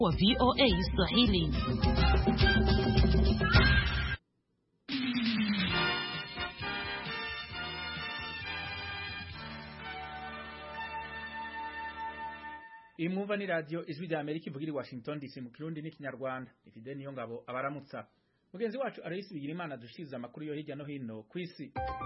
wa VOA Swahili. imwumva ni radio ijwi rya Amerika ivugira i Washington DC mu kirundi n'ikinyarwanda ifide niyo ngabo abaramutsa mugenzi wacu Aloysi Bigirimana dushiriza amakuru yo hirya no hino kwisi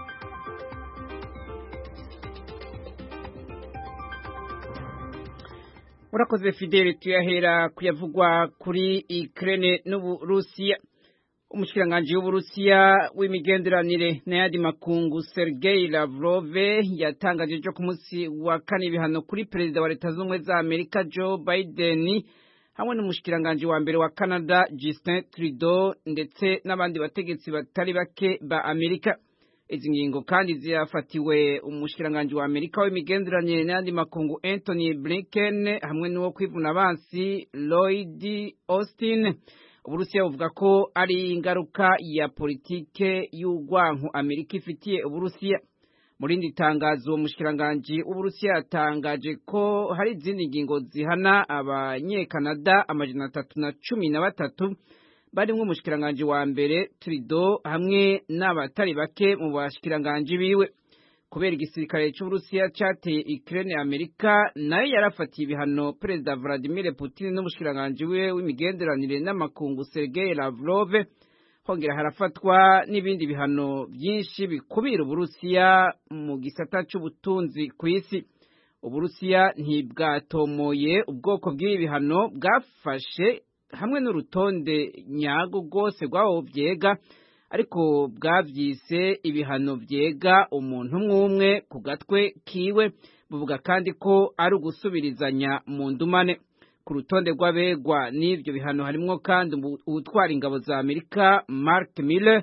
urakoze fidele tuyahera kuyavugwa kuri Ukraine n'Uburusiya umushikiranganji w'Uburusiya w'imigenderanire n'ayandi makungu Sergei Lavrov yatangaje ejo ku munsi wa kane ibihano kuri perezida wa leta z'ubumwe za Amerika Joe Biden hamwe n'umushikiranganji wa mbere wa Canada Justin Trudeau ndetse n'abandi bategetsi batari bake ba Amerika izi ngingo kandi ziyafatiwe umushikiranganji wa Amerika w'imigenderanire n'ayandi makungu Anthony Blinken hamwe n'uwo kwivuna abansi Lloyd Austin Uburusiya buvuga ko ari ingaruka ya politike y'urwanko Amerika ifitiye Uburusiya mu rindi tangazo uwo mushikiranganji w'Uburusiya yatangaje ko hari izindi ngingo zihana abanyekanada amajana atatu na cumi na batatu barimwo umushikiranganji wa mbere Trudeau hamwe n'abatari bake mu bashikiranganji biwe kubera igisirikare c'Uburusiya cateye Ukraine Amerika nayo yarafatiye ibihano Perezida Vladimir Putin n'umushikiranganji wiwe w'imigenderanire n'amakungu Sergei Lavrov hongera harafatwa n'ibindi bihano byinshi bikubira Uburusiya mu gisata c'ubutunzi ku isi Uburusiya ntibwatomoye ubwoko bw'ibi bihano bwafashe hamwe n'urutonde nyago rwose rw'abo vyega ariko bwavyise ibihano vyega umuntu umwe umwe ku gatwe kiwe buvuga kandi ko ari ugusubirizanya mu ndumane ku rutonde rw'abegwa n'ivyo bihano harimwo kandi uwutwara ingabo za Amerika Mark Miller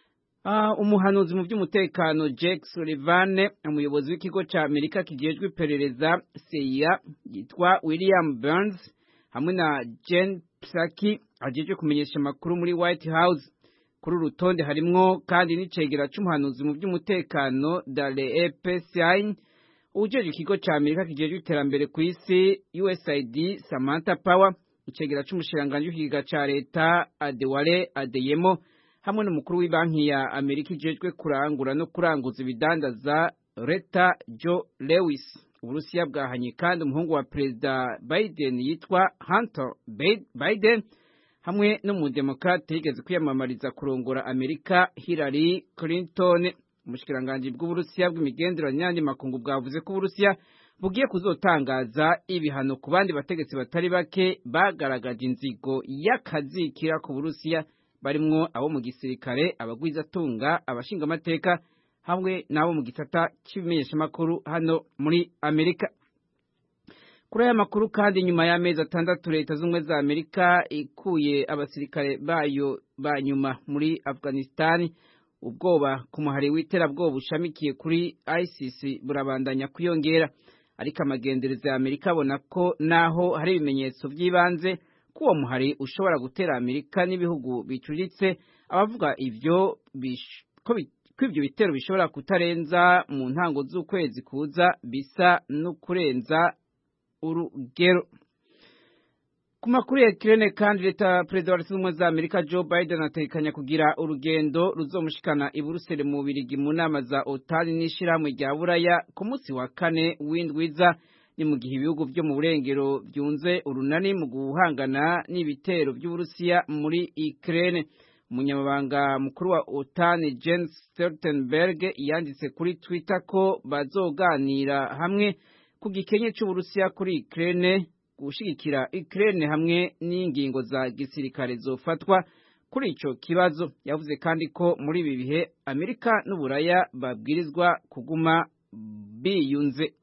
uh, umuhanuzi mu vy'umutekano Jake Sullivan umuyobozi w'ikigo ca Amerika kijejwe iperereza CIA yitwa William Burns hamwe na Jen Psaki ajejwe kumenyesha amakuru muri White House kuri urutonde harimwo kandi n'icegera c'umuhanuzi mu vy'umutekano Dale Epstein ujeje ikigo ca Amerika kijejwe iterambere ku isi USAID Samantha Power icegera c'umushikiranganji w'ikiga ca leta Adewale Adeyemo hamwe n'umukuru w'ibanki ya Amerika ijejwe kurangura no kuranguza ibidandaza Reta Joe Lewis Uburusiya bwahanye kandi umuhungu wa Perezida Biden yitwa Hunter Biden hamwe n'umudemokrate yigeze kwiyamamariza kurongora Amerika Hillary Clinton umushikiranganji bw'Uburusiya bw'imigenderanire n'andi makungu bwavuze ko Uburusiya bugiye kuzotangaza ibihano ku bandi bategetsi batari bake bagaragaje inzigo y'akazikira ku Burusiya barimwo abo mu gisirikare abagwizatunga abashingamateka hamwe n'abo mu gisata cy'ibimenyeshamakuru hano muri Amerika kuri aya makuru kandi nyuma y'amezi atandatu leta z'ubumwe za Amerika ikuye abasirikare bayo ba nyuma muri Afghanistan ubwoba ku muhari w'iterabwoba ushamikiye kuri ISIS burabandanya kwiyongera ariko amagendereza ya Amerika abona ko naho hari ibimenyetso by'ibanze ko uwo muhari ushobora gutera Amerika n'ibihugu bicuritse abavuga ivyo ko ko ibyo bitero bishobora kutarenza mu ntango z'ukwezi kuza bisa no kurenza urugero ku makuru ya Ukraine kandi leta perezida wa leta z'ubumwe za Amerika Joe Biden atekanya kugira urugendo ruzomushikana i Buruseli mu Birigi mu nama za OTAN n'ishirahamwe rya Buraya ku munsi wa kane w'indwiza ni mu gihe ibihugu byo mu burengero byunze urunani mu guhangana n'ibitero by'Uburusiya muri Ukraine umunyamabanga mukuru wa OTAN Jens Stoltenberg yanditse kuri Twitter ko bazoganira hamwe ku gikenye c'Uburusiya kuri Ukraine gushigikira Ukraine hamwe n'ingingo za gisirikare zofatwa kuri ico kibazo yavuze kandi ko muri ibi bihe Amerika n'Uburaya babwirizwa kuguma biyunze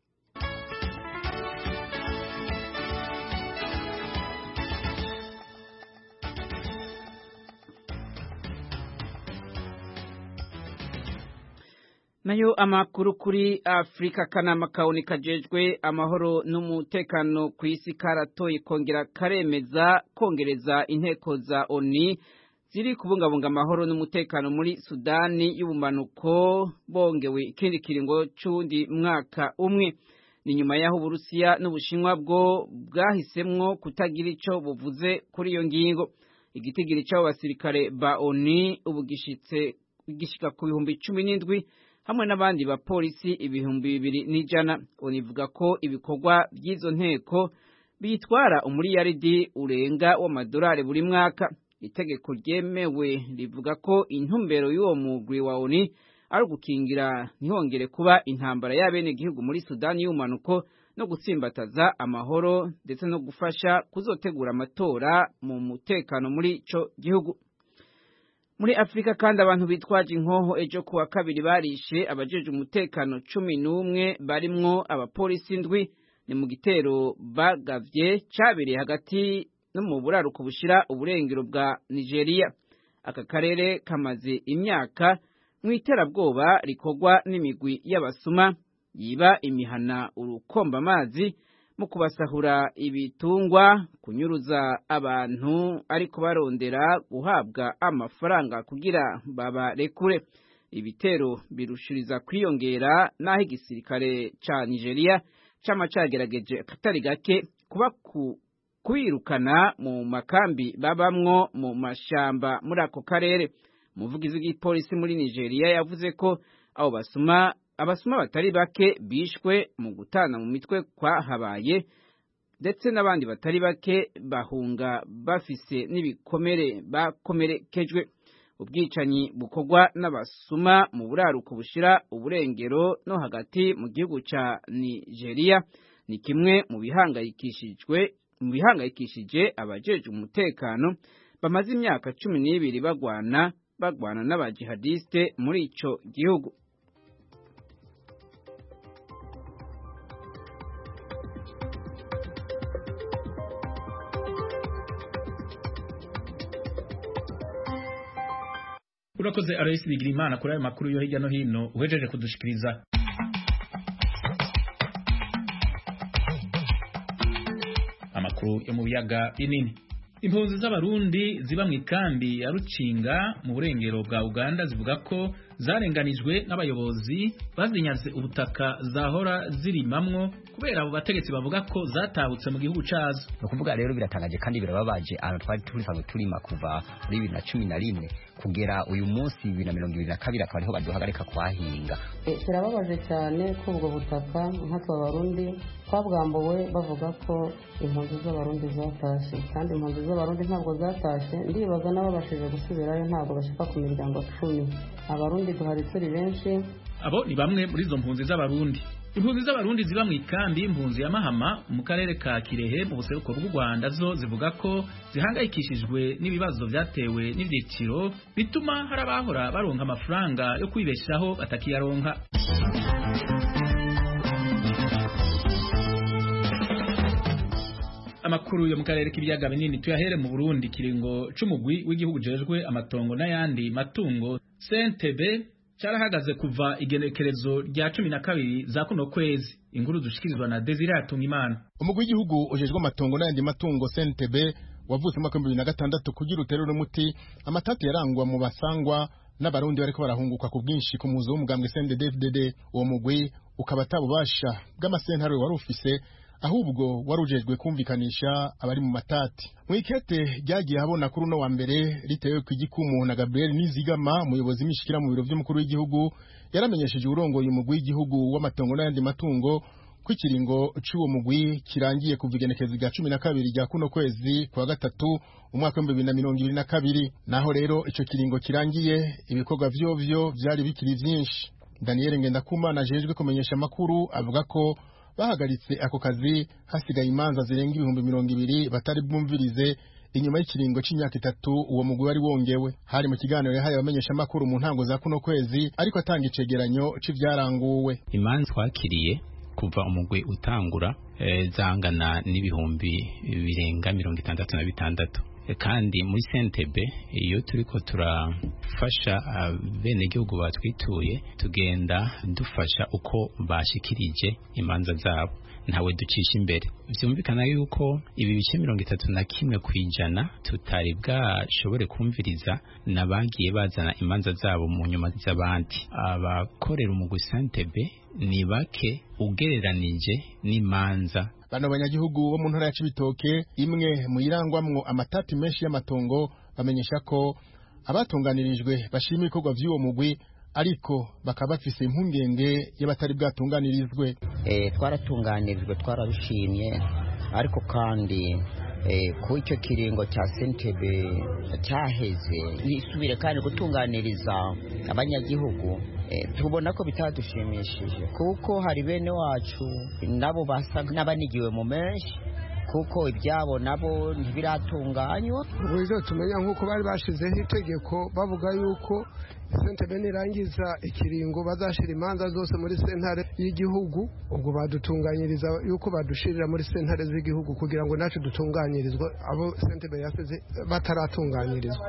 nayo amakuru kuri Afrika kanama kaoni kajejwe amahoro n'umutekano ku isi karatoye kongera karemeza kongereza inteko za ONU ziri kubungabunga amahoro n'umutekano muri Sudani y'ubumanuko bongewe ikindi kiringo c'undi mwaka umwe ni nyuma y'aho uburusiya n'ubushinwa bwo bwahisemwo kutagira ico buvuze kuri iyo ngingo igitigiri c'abo basirikare ba oni ubu gishitse gishika ku bihumbi cumi n'indwi hamwe n'abandi bapolisi ibihumbi bibiri n'ijana univuga ko ibikorwa by'izo nteko bitwara umuriyaridi urenga w'amadolari buri mwaka itegeko ryemewe rivuga ko intumbero y'uwo mugwi wa oni ari ugukingira ntihongere kuba intambara y'abenegihugu muri sudani y'umanuko no gutsimbataza amahoro ndetse no gufasha kuzotegura amatora mu mutekano muri ico gihugu muri afurika kandi abantu bitwaje inkoho ejo kuwa kabiri barishe abajeje umutekano cumi n'umwe barimwo abapolisi ndwi ni mu gitero bagavye cabereye hagati no mu buraruko bushira uburengero bwa nigeria aka karere kamaze imyaka mu iterabwoba rikorwa n'imigwi y'abasuma yiba imihana urukomba amazi mu kubasahura ibitungwa kunyuruza abantu ariko barondera guhabwa amafaranga kugira babarekure ibitero birushiriza kwiyongera n'aho igisirikare ca nigeria cama cagerageje akatari gake kuba ku kwirukana mu makambi babamwo mu mashamba muri ako karere umuvugizi w'igipolisi muri nigeria yavuze ko abo basuma abasuma batari bake bishwe mu gutana mu mitwe kwahabaye ndetse n'abandi batari bake bahunga bafise n'ibikomere bakomerekejwe ubwicanyi bukorwa n'abasuma mu buraruko bushira uburengero no hagati mu gihugu ca nigeria ni kimwe mu bihangayikishijwe mu bihangayikishije abajeje umutekano bamaze imyaka cumi n'ibiri bagwana bagwana n'abajihadiste muri ico gihugu urakoze Aloysi Bigirimana kuri ayo makuru yo hirya no hino uhejeje kudushikiriza amakuru yo mu biyaga binini impunzi z'abarundi ziba mu ikambi ya Rucinga mu burengero bwa Uganda zivuga ko zarenganijwe n'abayobozi bazinyaze ubutaka zahora zirimamwo kubera abo bategetsi bavuga ko zatahutse mu gihugu cazo ni ukuvuga rero biratangaje kandi birababaje ahantu twari turisanzwe turima kuva muri bibiri na cumi na rimwe kugera uyu munsi bibiri na mirongo ibiri na kabiri akaba ariho baduhagarika kuhahinga birababaje cyane ko ubwo butaka nkatwe abarundi twabwambuwe bavuga ko impunzi z'abarundi zatashye kandi impunzi z'abarundi ntabwo zatashye ndibaza n'ababashije gusubirayo ntabwo bashika ku miryango cumi abarundi duhari turi benshi abo ni bamwe muri izo mpunzi z'abarundi impunzi z'abarundi ziba mu ikambi y'impunzi ya mahama mu karere ka kirehe mu buseruko bw'u rwanda zo zivuga ko zihangayikishijwe n'ibibazo byatewe n'ibyiciro bituma hari abahora baronka amafaranga yo kwibeshaho batakiyaronka amakuru yo mu karere k'ibiyaga binini tuyahere mu Burundi kiringo c'umugwi w'igihugu jejwe amatongo n'ayandi matungo CNTB carahagaze kuva igenekerezo rya cumi na kabiri za kuno kwezi inkuru dushikirizwa na Desire Hatungimana umugwi w'igihugu ujejwe amatongo n'ayandi matungo CNTB wavutse mu mwaka w'ibihumbi bibiri na gatandatu kugira uterure umuti amatati yarangwa mu basangwa n'abarundi bariko barahunguka ku bwinshi ku muzo w'umugambwe CNDD-FDD uwo mugwi ukaba atabubasha bw'amasentare wari ufise ahubwo wari ujejwe kumvikanisha abari mu matati mu ikete ryagiye habona kuri uno wa mbere ritewe ku igikumu na Gabriel Nizigama umuyobozi mishikira mu biro by'umukuru w'igihugu yaramenyesheje urongoye umugwi w'igihugu w'amatongo n'ayandi matungo ko ikiringo c'uwo mugwi kirangiye kuva igenekezo rya cumi na kabiri rya kuno kwezi kwa gatatu umwaka w'ibihumbi bibiri na mirongo ibiri na kabiri naho rero ico kiringo kirangiye ibikorwa vyovyo vyari bikiri vyinshi Daniel Ngendakumana ajejwe kumenyesha amakuru avuga ko bahagaritse ako kazi hasigaye imanza zirenga ibihumbi mirongo ibiri batari bwumvirize inyuma y'ikiringo c'imyaka itatu uwo mugwi wari wongewe hari mu kiganiro yahaye abamenyesha amakuru mu ntango za kuno kwezi ariko atanga icegeranyo c'ivyaranguwe imanza twakiriye kuva umugwi utangura e, zangana n'ibihumbi birenga mirongo itandatu na bitandatu kandi muri sentebe iyo turiko turafasha bene gihugu batwituye tugenda dufasha uko bashikirije imanza zabo ntawe ducisha imbere vyumvikana yuko ibi bice mirongo itatu na kimwe kwijana tutari bwashobore kumviriza n'abagiye bazana imanza zabo mu nyuma z'abandi abakorera umugwi sentebe ni bake ugereranije n'imanza bano banyagihugu bo mu ntara ya Cibitoke imwe mu irangwamwo amatati menshi y'amatongo bamenyesha ko abatunganirijwe bashima ibikorwa vy'uwo mugwi ariko bakaba bafise impungenge y'abatari bwatunganirizwe eh twaratunganirijwe twarabishimye ariko kandi eh ku icyo kiringo cya sentebe cyaheze nisubire kandi gutunganiriza abanyagihugu tubona ko bitadushimishije kuko hari bene wacu nabo basa n'abanigiwe mu menshi kuko ibyabo nabo ntibiratunganywa uburyo tumenya nk'uko bari bashizeho itegeko bavuga yuko sentebe nirangiza ikiringo bazashira imanza zose muri sentare y'igihugu ubwo badutunganyiriza yuko badushirira muri sentare z'igihugu kugira ngo nacu dutunganyirizwe abo sentebe yasize bataratunganyirizwa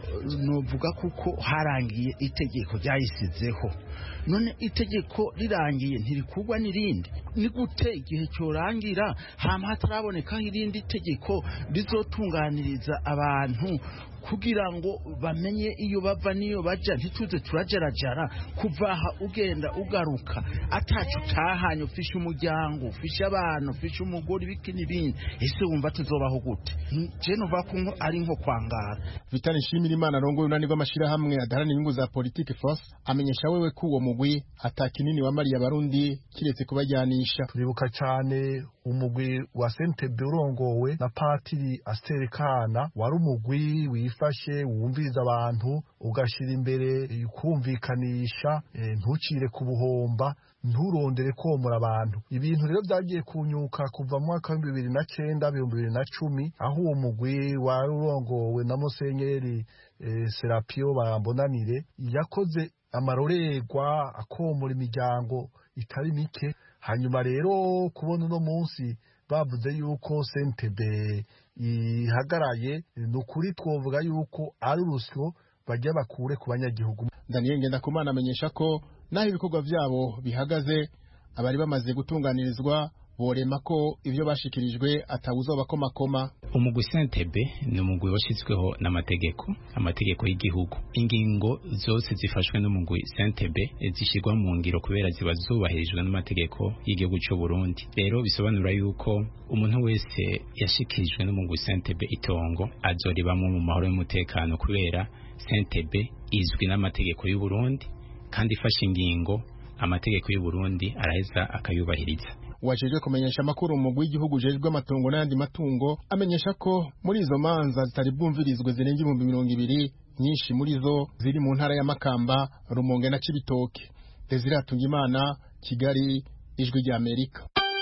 nuvuga kuko harangiye itegeko ryayisizeho none itegeko rirangiye ntirikugwa n'irindi ni gute igihe cyorangira hama hatarabonekaho irindi tegeko rizotunganiriza abantu kugira ngo bamenye iyo bava n'iyo bajya ntituze turajarajara kuva aha ugenda ugaruka atacu utahanye ufishe umuryango ufishe abana ufishe umugore ibiki n'ibindi ese wumva tuzobaho gute je nuva ko ari nko kwangara Vitali Nshimira Imana arongoye unani rw'amashirahamwe adaharanira inyungu za politike force amenyesha wewe ko uwo mugwi ata kinini wamariye abarundi kiretse kubajyanisha turibuka cyane umugwi wa sentebe urongowe na patiri aserekana wari umugwi wifashe wumviriza abantu ugashyira imbere kumvikanisha ntucire ku buhomba nturondere komora abantu ibintu rero byagiye kunyuka kuva mu mwaka w'ibihumbi bibiri na cyenda ibihumbi bibiri na cumi aho uwo mugwi wari urongowe na musenyeri serapiyo barambonanire yakoze amarorerwa akomora imiryango itari mike hanyuma rero kubona uno munsi bavuze yuko sentebe ihagaraye ni ukuri twavuga yuko ari urusyo bajya bakure ku banyagihugu daniel ngendakumana amenyesha ko naho ibikorwa byabo bihagaze abari bamaze gutunganirizwa borema ko ibyo bashikirijwe atawuza bakomakoma umugwi sentebe ni umugwi washyizweho n'amategeko amategeko y'igihugu ingingo zose zifashwe n'umugwi sentebe zishyirwa mu ngiro kubera ziba zubahirijwe n'amategeko y'igihugu cy'u Burundi rero bisobanura yuko umuntu wese yashikirijwe n'umugwi sentebe itongo azoribamwo mu mahoro y'umutekano kubera sentebe izwi n'amategeko y'u Burundi kandi ifashe ingingo amategeko y'u Burundi araheza akayubahiriza wajejwe kumenyesha amakuru umugwi w'igihugu ujejwe amatungo n'ayandi matungo amenyesha ko muri izo manza zitari bwumvirizwe zirenga ibihumbi mirongo ibiri nyinshi muri zo ziri mu ntara ya Makamba Rumonge na Cibitoke Desire Hatungimana Kigali ijwi rya Amerika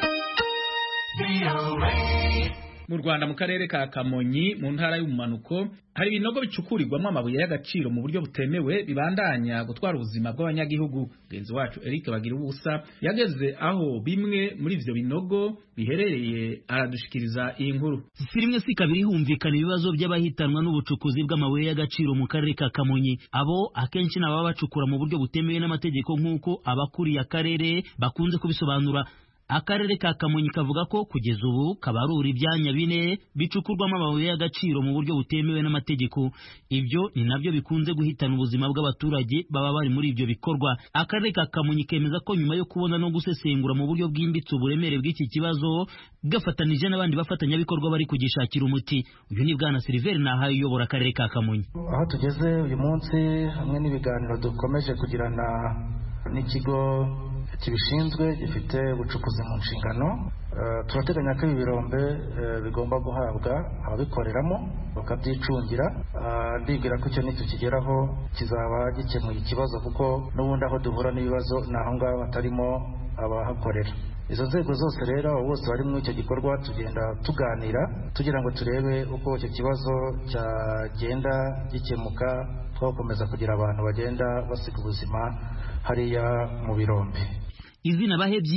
mu Rwanda mu karere ka Kamonyi mu ntara y'ubumanuko hari ibinogo bicukurirwamo amabuye y'agaciro mu buryo butemewe bibandanya gutwara ubuzima bw'abanyagihugu genzi wacu Eric bagira ubusa yageze aho bimwe muri ivyo binogo biherereye aradushikiriza iyi nkuru si rimwe si kabiri humvikana ibibazo by'abahitanwa n'ubucukuzi bw'amabuye y'agaciro mu karere ka Kamonyi abo akenshi nababa bacukura mu buryo butemewe n'amategeko nk'uko abakuriye akarere bakunze kubisobanura akarere ka kamonyi kavuga ko kugeza ubu kabarura ibyanya bine bicukurwamo amabuye y'agaciro mu buryo butemewe n'amategeko ibyo ni nabyo bikunze guhitana ubuzima bw'abaturage baba bari muri ibyo bikorwa akarere ka kamonyi kemeza ko nyuma yo kubona no gusesengura mu buryo bwimbitse uburemere bw'iki kibazo gafatanije n'abandi bafatanyabikorwa bari kugishakira umuti uyu ni bwana siliveri nahaye uyobora akarere ka kamonyi aho tugeze uyu munsi hamwe n'ibiganiro dukomeje kugirana n'ikigo kibishinzwe gifite ubucukuzi mu nshingano turateganya ko ibi birombe bigomba guhabwa ababikoreramo bakabyicungira ndibwira ko icyo nitukigeraho kizaba gikemuye ikibazo kuko n'ubundi aho duhura n'ibibazo ni aho ngaho hatarimo abahakorera izo nzego zose rero abo bose bari muri icyo gikorwa tugenda tuganira tugira ngo turebe uko icyo kibazo cyagenda gikemuka twakomeza kugira abantu bagenda basiga ubuzima hariya mu birombe izina bahebyi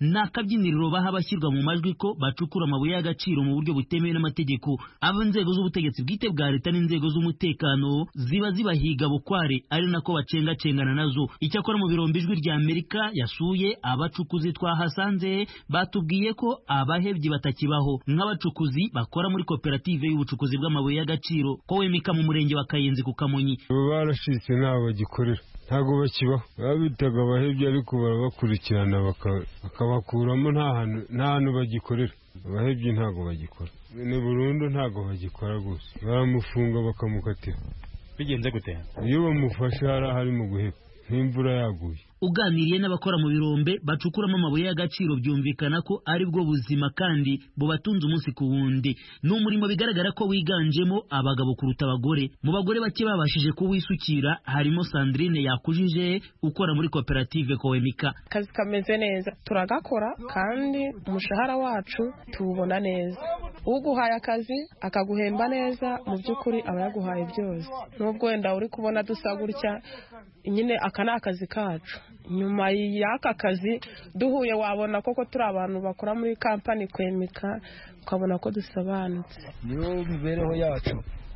ni akabyiniriro baha abashyirwa mu majwi ko bacukura amabuye y'agaciro mu buryo butemewe n'amategeko abo inzego z'ubutegetsi bwite bwa leta n'inzego z'umutekano ziba zibahiga bukware ari nako bacengacengana nazo icyakora mu birombe ijwi rya amerika yasuye abacukuzi twahasanze batubwiye ko abahebyi batakibaho nk'abacukuzi bakora muri koperative y'ubucukuzi bw'amabuye y'agaciro ko wemika mu murenge wa kayenzi ku kamonyi barashitse ntaho bagikorera ntabwo bakibaho babitaga abahebyi ariko barabakurikirana bakabakuramo nta hantu bagikorera abahebyi ntabwo bagikora ni burundu ntabwo bagikora gusa baramufunga bakamukatira bigenze gute iyo bamufashe hari ahari mu guheba nk'imvura yaguye uganiriye n'abakora mu birombe bacukuramo amabuye y'agaciro byumvikana ko ari bwo buzima kandi bubatunze umunsi ku wundi ni umurimo bigaragara ko wiganjemo abagabo kuruta abagore mu bagore bake babashije kuwisukira harimo sandrine yakujije ukora muri koperative kowemika akazi kameze neza turagakora kandi umushahara wacu tuwubona neza uguhaye akazi akaguhemba neza mu by'ukuri aba yaguhaye byose n'ubwo wenda uri kubona dusa gutya nyine aka ni akazi kacu nyuma y'aka kazi duhuye wabona koko turi abantu bakora muri kampani kwemeka ukabona ko dusobanutse niyo mibereho yacu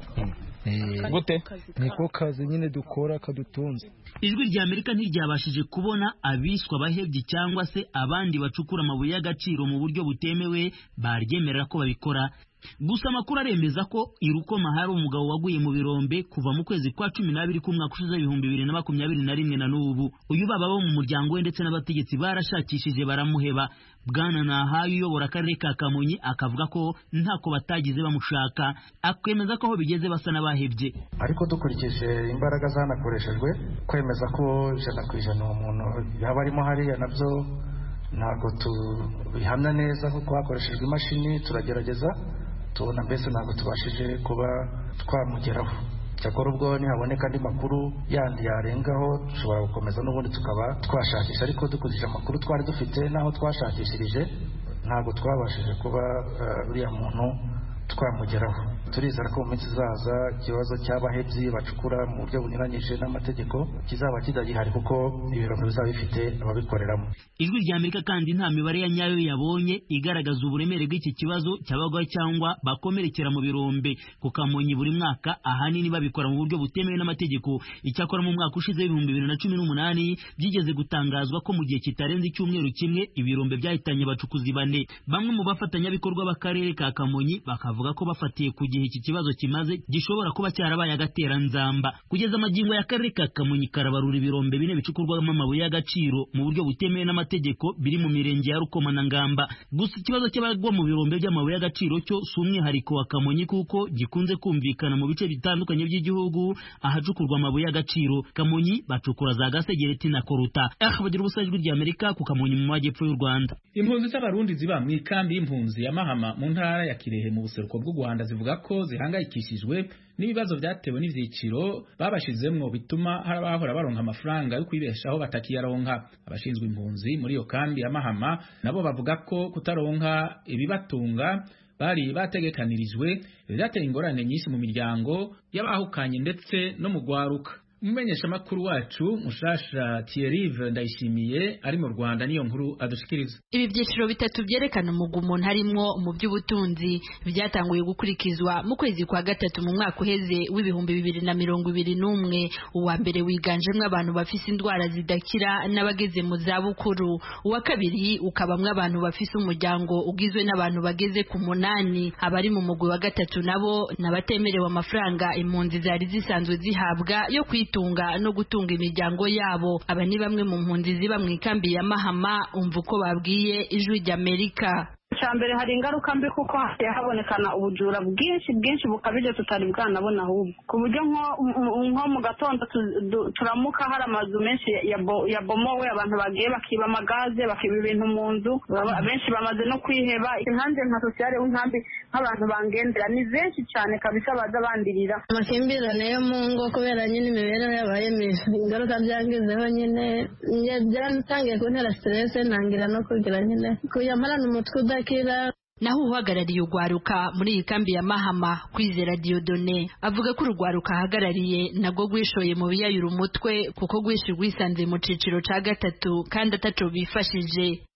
gute niko kazi nyine dukora kadutunze ijwi rya amerika ntiryabashije kubona abiswa abahebyi cyangwa se abandi bacukura amabuye y'agaciro mu buryo butemewe baryemerera ko babikora gusa amakuru aremeza ko i rukoma hari umugabo waguye mu birombe kuva mu kwezi kwa cumi n'abiri k'umwaka ushize ibihumbi bibiri na makumyabiri na rimwe na n'ubu uyu baba bo mu muryango we ndetse n'abategetsi barashakishije baramuheba bwana nahaye uyobora akarere ka kamonyi akavuga ko ntako batagize bamushaka akemeza ko aho bigeze basa n'abahebye ariko dukurikije imbaraga zanakoreshejwe kwemeza ko ijana ku ijana uwo muntu yaba arimo hariya nabyo ntabwo tubihamya neza kuko hakoreshejwe imashini turagerageza tubona mbese ntabwo tubashije kuba twamugeraho cyakora ubwo nihaboneka andi makuru yandi yarengaho dushobora gukomeza n'ubundi tukaba twashakisha ariko dukurikije amakuru twari dufite n'aho twashakishirije ntabwo twabashije kuba uriya muntu twamugeraho turizera ko mu minsi izaza ikibazo cy'abahebyi bacukura mu buryo bunyuranyije n'amategeko kizaba kitagihari kuko ibirombe bizaba bifite ababikoreramo ijwi rya amerika kandi nta mibare ya nyayo yabonye igaragaza uburemere bw'iki kibazo cy'abagwayi cyangwa bakomerekera mu birombe ku kamonyi buri mwaka ahanini babikora mu buryo butemewe n'amategeko icyakora mu mwaka ushize w'ibihumbi bibiri na cumi n'umunani byigeze gutangazwa ko mu gihe kitarenze icyumweru kimwe ibirombe byahitanye abacukuzi bane bamwe mu bafatanyabikorwa b'akarere ka kamonyi bakavuga ko bafatiye ku gihe iki kibazo kimaze gishobora kuba cyarabaye agateranzamba kugeza amagingo y'akarere ka kamonyi karabarura ibirombe bine bicukurwamo amabuye y'agaciro mu buryo butemewe n'amategeko biri mu mirenge ya rukoma na ngamba gusa ikibazo cy'abagwa mu birombe by'amabuye y'agaciro cyo si umwihariko wa kamonyi kuko gikunze kumvikana mu bice bitandukanye by'igihugu ahacukurwa amabuye y'agaciro kamonyi bacukura za gasegereti na koruta aha bagira ubusa ijwi ry'amerika ku kamonyi mu majyepfo y'u rwanda impunzi z'abarundi ziba mu ikambi y'impunzi ya mahama mu ntara ya kirehe mu buseruko bw'u rwanda zivuga ko zihangayikishijwe n'ibibazo byatewe n'ivyiciro babashizemwo bituma hari abahora baronka amafaranga yo kwibeshaho batakiyaronka abashinzwe impunzi muri iyo kambi ya mahama nabo bavuga ko kutaronka ibibatunga bari bategekanirijwe byateye ingorane nyinshi mu miryango y'abahukanye ndetse no mu gwaruka umumenyesha makuru wacu mushasha Thierry ndayishimiye ari mu Rwanda niyo nkuru adushikiriza ibi byiciro bitatu byerekana umugwi umuntu harimwo mu by'ubutunzi byatanguye gukurikizwa mu kwezi kwa gatatu mu mwaka uheze w'ibihumbi bibiri na mirongo ibiri n'umwe uwa mbere wiganjemo abantu bafise indwara zidakira n'abageze mu za bukuru uwa kabiri ukabamwo abantu bafise umuryango ugizwe n'abantu bageze ku munani abari mu mugwi wa gatatu nabo n'abatemerewe amafaranga impunzi zari zisanzwe zihabwa yo kwita kwitunga no gutunga imiryango yabo aba ni bamwe mu mpunzi ziba mu ikambi ya mahama umva uko babwiye ijwi ry'amerika icya mbere hari ingaruka mbi kuko hasigaye habonekana ubujura bwinshi bwinshi bukabije tutari bwanabona ahubwo ku buryo nko mu gatondo turamuka hari amazu menshi yabomowe abantu bagiye bakiba amagaze bakiba ibintu mu nzu benshi bamaze no kwiheba inkambi nka sosiyale w'inkambi nk'abantu bangendera ni benshi cyane kabisa baza bandirira amakimbirane yo mu ngo kubera nyine imibereho yabaye mibi ingaruka byangizeho nyine byaratangiye kuntera siterese ntangira no kugira nyine kuyamarana umutwe udakira naho uhagarariye urwaruka muri iyi kambi ya mahama kwizera diodone avuga ko urwaruka ahagarariye nabwo rwishoye mu biyayura umutwe kuko rwishi rwisanze mu ciciro ca gatatu kandi ataco bifashije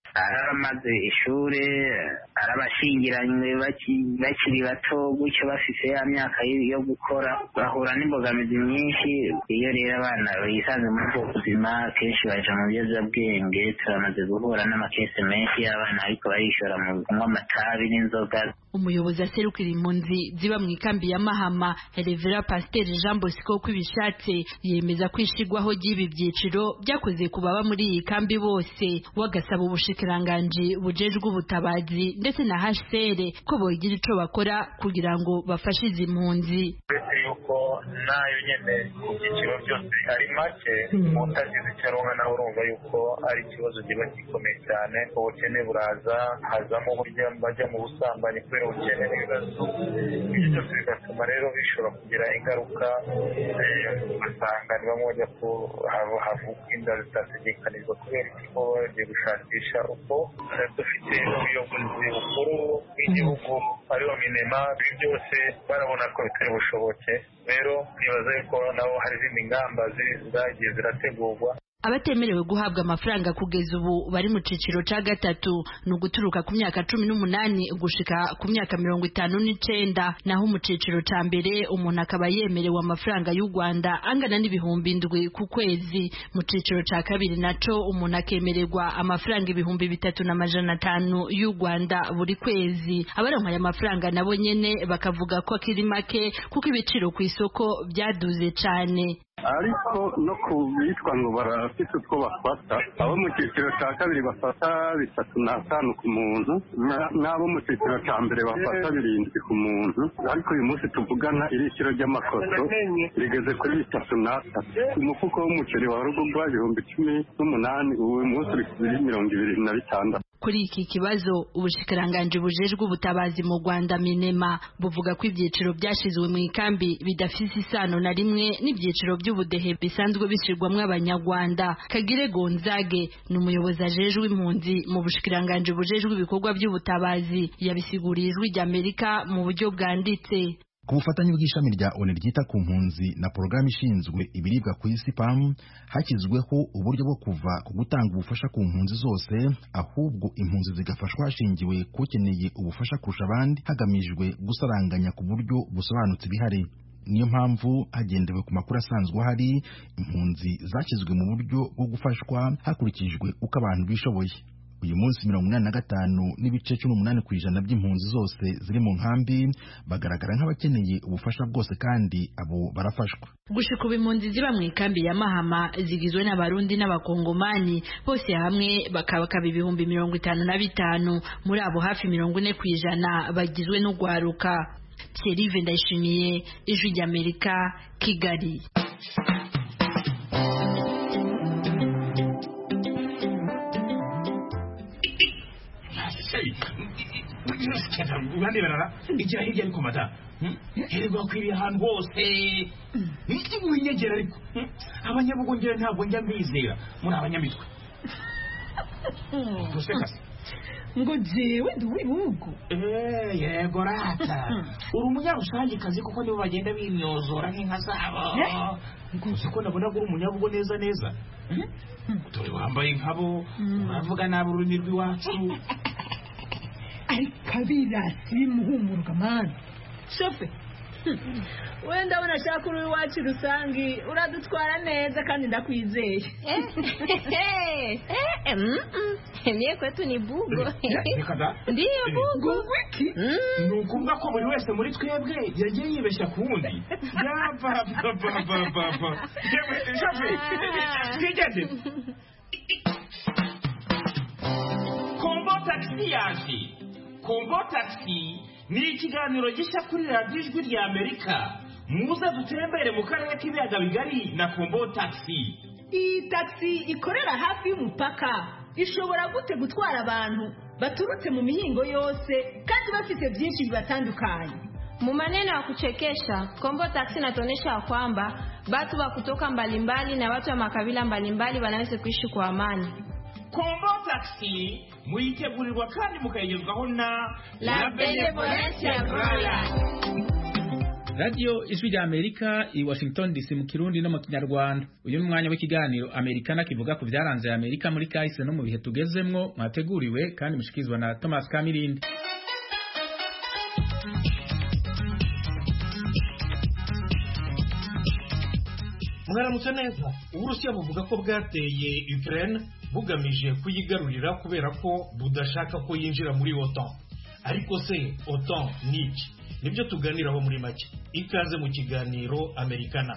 ari abamaze ishure ari abashingiranywe bakiri bato gutyo bafise ya myaka yo gukora bahura n'imbogamizi nyinshi iyo rero abana bisanze muri ubwo buzima kenshi baja mu biyobyabwenge turamaze guhura n'amakese menshi y'abana ariko barishora mu kunywa amatabi n'inzoga umuyobozi aserukira impunzi ziba mu ikambi ya mahama revera pasiteri jean bosco kwibishatse yemeza ko ishigwaho ry'ibi byiciro byakoze ku baba muri iyi kambi bose wagasaba ubushikiranganji bujejwe ubutabazi ndetse na hcr ko bogira ico bakora kugira ngo bafashe izi mpunzi uretse yuko nayo nyene ku byiciro byose ari make utagize icyo aronka nawe urumva yuko ari ikibazo kiba gikomeye cyane ubukene buraza hazamo burya bajya mu busambanyi kubera ubukene n'ibibazo ibyo byose bigatuma rero bishobora kugira ingaruka ugasanga ni bamwe bajya ku havuka inda zitategekanijwe kubera ikigo bagiye gushakisha uko dufite ubuyobozi bukuru bw'igihugu ariho minema ibi byose barabona ko bitari bushoboke rero nibaza yuko nabo hari izindi ngamba zagiye zirategurwa abatemerewe guhabwa amafaranga kugeza ubu bari mu ciciro ca gatatu ni uguturuka ku myaka cumi n'umunani gushika ku myaka mirongo itanu n'icenda naho mu ciciro ca mbere umuntu akaba yemerewe amafaranga y'u rwanda angana n'ibihumbi indwi ku kwezi mu ciciro ca kabiri naco umuntu akemererwa amafaranga ibihumbi bitatu n'amajana atanu y'u rwanda buri kwezi abaronka aya mafaranga nabo nyene bakavuga ko akiri make kuko ibiciro ku isoko byaduze cane ariko no ku bitwa ngo barafite utwo bafata abo mu cyiciro cya kabiri bafata bitatu n'atanu ku muntu n'abo mu cyiciro cya mbere bafata birindwi ku muntu ariko uyu munsi tuvugana irikiro ry'amakoso rigeze kuri bitatu n'atatu umufuko w'umuceri wa rugurwa ibihumbi cumi n'umunani uyu munsi uri kuri mirongo ibiri na bitandatu kuri iki kibazo ubushikiranganji bujejwe ubutabazi mu Rwanda minema buvuga ko ibyiciro byashizwe mu ikambi bidafise isano na rimwe n'ibyiciro by'ubudehe bisanzwe bishirwamwo abanyarwanda Kagire Gonzage ni umuyobozi ajejwe impunzi mu bushikiranganji bujejwe ibikorwa by'ubutabazi yabisiguriye ijwi ry'Amerika mu buryo bwanditse ku bufatanye bw'ishami rya ONU ryita ku mpunzi na porogaramu ishinzwe ibiribwa ku isi PAM hashyizweho uburyo bwo kuva ku gutanga ubufasha ku mpunzi zose ahubwo impunzi zigafashwa hashingiwe kukeneye ubufasha kurusha abandi hagamijwe gusaranganya ku buryo busobanutse ibihari niyo mpamvu hagendewe ku makuru asanzwe ahari impunzi zashyizwe mu buryo bwo gufashwa hakurikijwe uko abantu bishoboye uyu munsi mirongo inani na gatanu n'ibice cumi n'umunani ku ijana by'impunzi zose ziri mu nkambi bagaragara nk'abakeneye ubufasha bwose kandi abo barafashwa gushika ubu impunzi ziba mu ikambi ya mahama zigizwe n'abarundi n'abakongomani bose hamwe bakabakaba ibihumbi mirongo itanu na bitanu muri abo hafi mirongo ine ku ijana bagizwe n'ugwaruka thierry ndayishimiye ijwi ry'amerika kigali urande barara igira hirya ariko mata hererwa kwiriye ahantu hose winyegera ariko abanyabugongera ntabwo njya mbizera muri abanyamitwe gusekase ngo jewe ndi uw'ibihugu yego rata uri umunyarusangikazi kuko nibo bagenda bimyozora nk'inka zabo uzi ko nabona ko uri umunyabugo neza neza dore wambaye nkabo uravuga nabi ururimi rw'iwacu ariko abirasi bimuhumurwa mani shofe wenda ndabona ashaka uri iwacu rusange uradutwara neza kandi ndakwizeye niye kwetu ni bugo ndiyo bugo wiki ni ukuvuga ko buri wese muri twebwe yagiye yibeshya ku wundi yapapapapapa shofe twigende kombo tagisi yaje kombo tagisi ni ikiganiro gishya kuri radiyo ijwi rya amerika muze dutembere mu karere k'ibiyaga bigari na kombo tagisi iyi tagisi ikorera hafi y'umupaka ishobora gute gutwara abantu baturutse mu mihingo yose kandi bafite byinshi bibatandukanye mu maneno ya kuchekesha kombo taksi inatuonyesha ya kwamba watu wa kutoka mbalimbali na watu wa makabila mbalimbali wanaweza kuishi kwa amani kombo tagisi muyitegurirwa kandi mukayigezwaho na La Benevolencia Royal. radiyo ijwi rya amerika i washington dc mu kirundi no mu kinyarwanda uyu ni umwanya w'ikiganiro amerikana kivuga ku byaranze amerika muri kahise no mu bihe tugezemwo mwateguriwe kandi mushikirizwa na thomas kamirindi mwaramutse neza uburusiya buvuga ko bwateye ukraine bugamije kuyigarurira kubera ko budashaka ko yinjira muri otan ariko se otan ni iki nibyo tuganiraho muri make ikaze mu kiganiro amerikana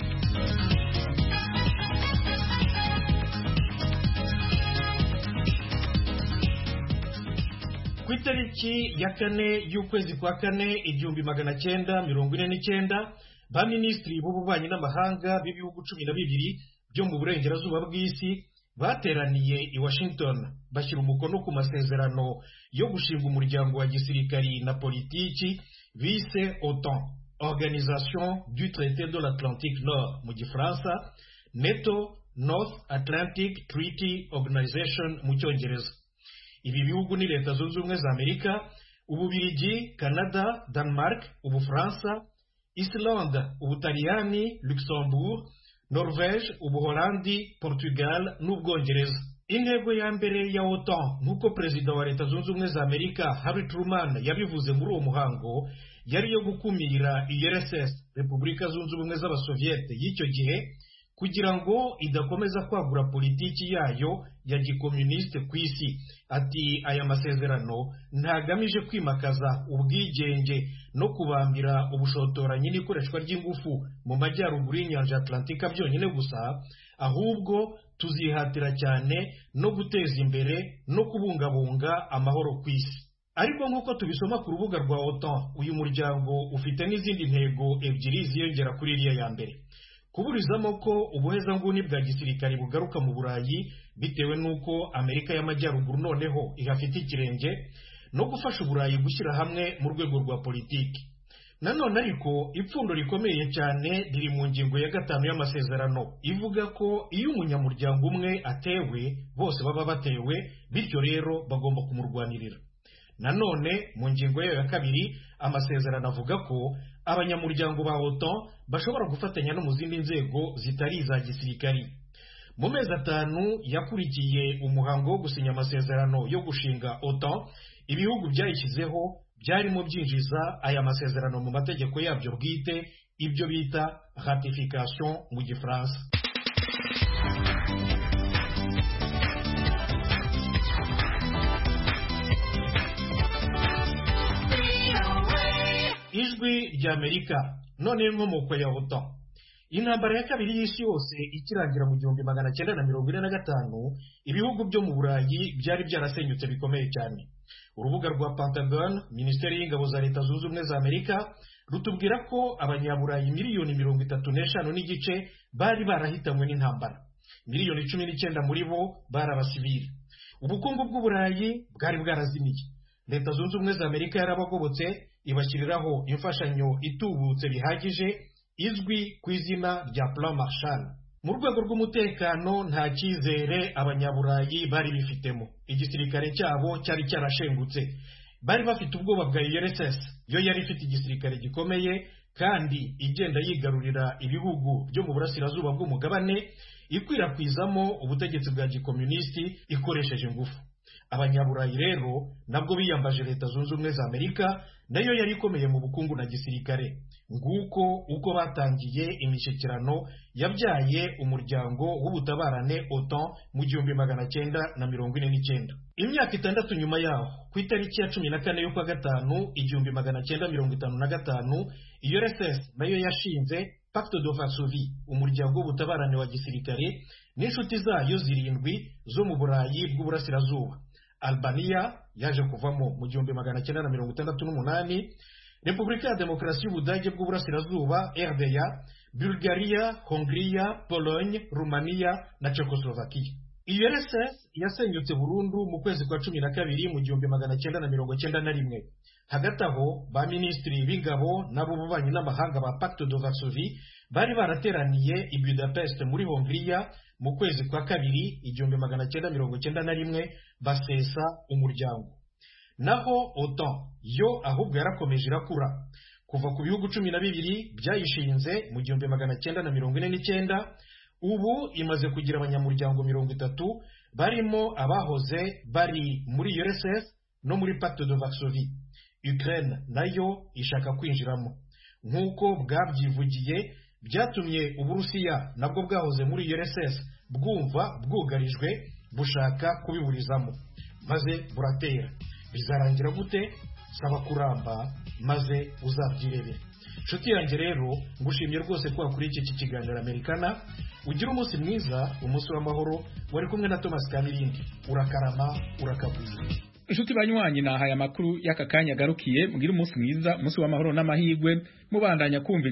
ku itariki ya kane y'ukwezi kwa kane igihumbi magana cyenda mirongo ine n'icyenda ba minisitiri b'ububanyi n'amahanga b'ibihugu cumi na bibiri byo mu burengerazuba bw'isi bateraniye i washington bashyira umukono ku masezerano yo gushinga umuryango wa gisirikari na politiki bise otan organisation du traité de l'atlantique nord mu gifaransa neto north atlantic treaty organization mu cyongereza ibi bihugu ni leta zunze ubumwe za amerika ububirigi canada denmark ubufaransa islande ubutaliyani luxembourg norvege ubuholandi portugal n'ubwongereza intego ya mbere ya otan nk'uko perezida wa leta zunze ubumwe za amerika harry truman yabivuze muri uwo muhango yari iyo gukumira urss repubulika zunze ubumwe z'abasoviyete y'icyo gihe kugira ngo idakomeza kwagura politiki yayo ya gikomunisite ku isi ati aya masezerano ntagamije kwimakaza ubwigenge no kubambira ubushotoranyi n'ikoreshwa ry'ingufu mu majyaruguru y'inyanja atlantika byonyine gusa ahubwo tuzihatira cyane no guteza imbere no kubungabunga amahoro ku isi ariko nk'uko tubisoma ku rubuga rwa otan uyu muryango ufite n'izindi ntego ebyiri ziyongera kuri iriya ya mbere kuburizamo ko ubuhezanguni bwa gisirikare bugaruka mu burayi bitewe n'uko amerika y'amajyaruguru noneho ihafite ikirenge no gufasha uburayi gushyira hamwe mu rwego rwa politiki nanone ariko ipfundo rikomeye cyane riri mu ngingo ya gatanu y'amasezerano ivuga ko iyo umunyamuryango umwe atewe bose baba batewe bityo rero bagomba kumurwanirira nanone mu ngingo yayo ya kabiri amasezerano avuga ko abanyamuryango ba otan bashobora gufatanya no mu zindi nzego zitari iza gisirikari mu mezi atanu yakurikiye umuhango wo gusinya amasezerano yo gushinga otan ibihugu byayishyizeho byarimo byinjiza aya masezerano mu mategeko yabyo bwite ibyo bita ratification mu gifaransa ijwi ry'amerika none inkomoko ya otan intambara ya kabiri y'isi yose ikirangira mu gihumbi magana cyenda na mirongo ine na gatanu ibihugu byo mu burayi byari byarasenyutse bikomeye cyane urubuga rwa pentagon minisiteri y'ingabo za leta zunze ubumwe za amerika rutubwira ko abanyaburayi miliyoni mirongo itatu n'eshanu n'igice bari barahitanywe n'intambara miliyoni cumi n'icyenda muri bo bari abasivili ubukungu bw'uburayi bwari bwarazimiye leta zunze ubumwe za amerika yarabagobotse ibashyiriraho imfashanyo itubutse bihagije izwi ku izina rya plan marshal mu rwego rw'umutekano nta cyizere abanyaburayi bari bifitemo igisirikare cyabo cyari cyarashengutse bari bafite ubwoba bwa urss yo yari ifite igisirikare gikomeye kandi igenda yigarurira ibihugu byo mu burasirazuba bw'umugabane ikwirakwizamo ubutegetsi bwa gikomunisiti ikoresheje ingufu abanyaburayi rero nabwo biyambaje leta zunze ubumwe za amerika nayo yari ikomeye mu bukungu na gisirikare nguko uko batangiye imishyikirano yabyaye umuryango w'ubutabarane otan mu gihumbi magana cyenda na mirongo ine n'icyenda imyaka itandatu nyuma yaho ku itariki ya cumi na kane y'ukwa gatanu igihumbi magana cyenda mirongo itanu na gatanu urss nayo yashinze pacte de varsovie umuryango w'ubutabarane wa gisirikare n'inshuti zayo zirindwi zo mu burayi bw'uburasirazuba albania yaje kuvamo mu gihumbi magana cyenda na mirongo itandatu n'umunani repubulika ya demokarasi y'ubudage bw'uburasirazuba rda bulgaria hongria pologne rumaniya na czechoslovakia urss yasenyutse burundu mu kwezi kwa cumi na kabiri mu gihumbi magana cyenda na mirongo cyenda na rimwe hagati aho ba minisitiri b'ingabo n'ab'ububanyi n'amahanga ba pacte de varsovie bari barateraniye i budapest muri hongiriya mu kwezi kwa kabiri igihumbi magana cyenda mirongo cyenda na rimwe basesa umuryango naho otan yo ahubwo yarakomeje irakura kuva ku bihugu cumi na bibiri byayishinze mu gihumbi magana cyenda na mirongo ine n'icyenda ubu imaze kugira abanyamuryango mirongo itatu barimo abahoze bari muri URSS no muri Pacte de Varsovie Ukraine nayo ishaka kwinjiramo nk'uko bwabyivugiye byatumye uburusiya nabwo bwahoze muri URSS bwumva bwugarijwe bushaka kubiburizamo maze buratera bizarangira gute saba kuramba maze uzabyirebere inshuti yanjye rero ngushimye rwose ko wakurikiye iki kiganiro amerikana ugira umunsi mwiza umunsi w'amahoro wari kumwe na thomas kamirindi urakarama urakagwiza inshuti banywanyi nahaye amakuru y'aka kanya agarukiye mugire umunsi mwiza umunsi w'amahoro n'amahirwe mubandanya kumva